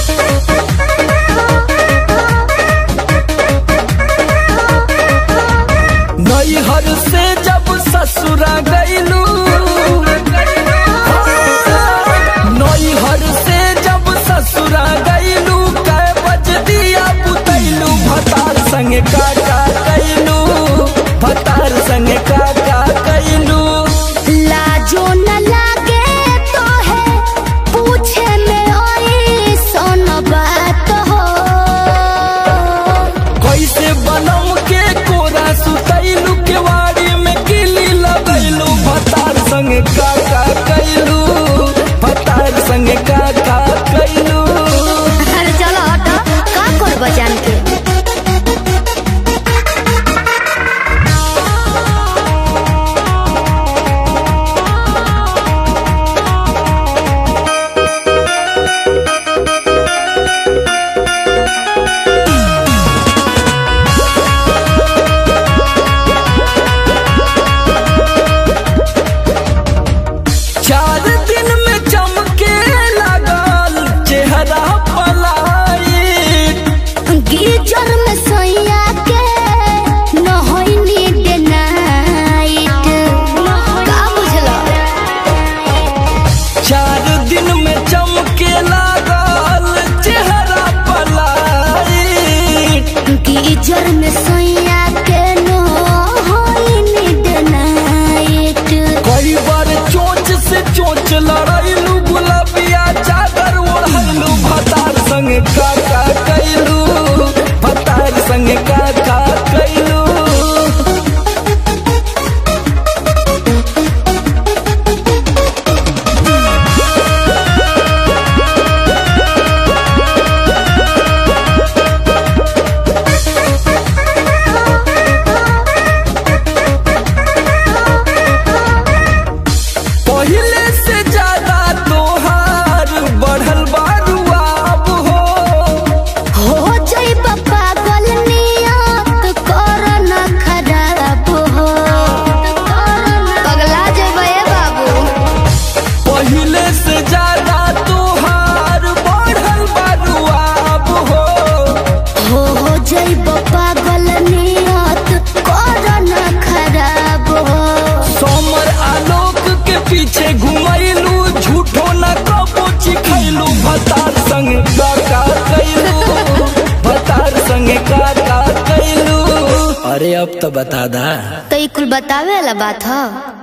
नैहर से जब ससुरा गईलू नैहर से जब ससुरा गईलू कै बज दिया पुतैलू भतार संगे काका कैलू भतार संगे काका कैलू लाजो न लागे तो है पूछे में ओई सोन बात हो कैसे बनम के कोरा सुतैलू केवाड़ी में किली लगैलू भतार संगे काका कैलू भतार संगे काका कैलू अरे चलो हटो का कर बजान के चार दिन में चमके लगल चेहरा पलाई गीजर में सोया के नहैनी डे नाइट का बुझलो चार दिन में चमके लगल चेहरा पलाई गीजर में सोया के नहैनी डे नाइट कई बार चोंच से चोंच लड़ैलू गुलाबिया चादर ओढ़ैलू भतार संगे काका कैलू भतार संगे काका कैलू पहिले से ज्यादा तोहार बढ़ल बारुआब हो हो जाई पागल नियत कर न खराब हो पगला जेबे बाबू पहिले से ज्यादा तोहार बढ़ल बारुआब हो हो हो जाई पागल नियत कर न खराब हो सोमर आलोक के पीछे घुमैलू झूठो न कबो चिखैलू भतार संग काका कैलू भतार संग काका कैलू अरे अब तो बता दा तो ई कुल बतावे वाला बात ह